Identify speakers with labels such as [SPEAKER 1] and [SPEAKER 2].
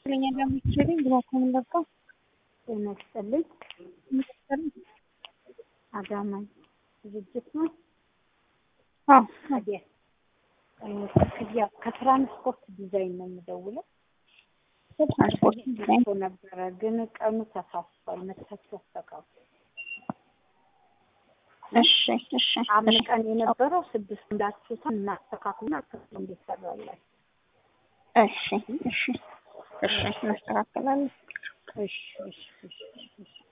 [SPEAKER 1] ለኛ ለምትችልኝ ግባኮን ለባ
[SPEAKER 2] ጤና ይስጥልኝ። አዳማ ዝግጅት ነው።
[SPEAKER 1] አዎ
[SPEAKER 2] ታዲያ ክፍያ ከትራንስፖርት ዲዛይን ነው የምደውለው።
[SPEAKER 1] ትራንስፖርት ዲዛይን
[SPEAKER 2] ሰው ነበረ ግን ቀኑ ተሳስቷል። መታችሁ አስተካክሉ።
[SPEAKER 1] እሺ እሺ
[SPEAKER 2] አምስት ቀን የነበረው ስድስት እንዳትሱታን እናስተካክሉና ክፍሉ እንዲሰራላችሁ።
[SPEAKER 1] እሺ እሺ እሺ እናስተካክላለን።
[SPEAKER 2] እሺ እሺ እሺ እሺ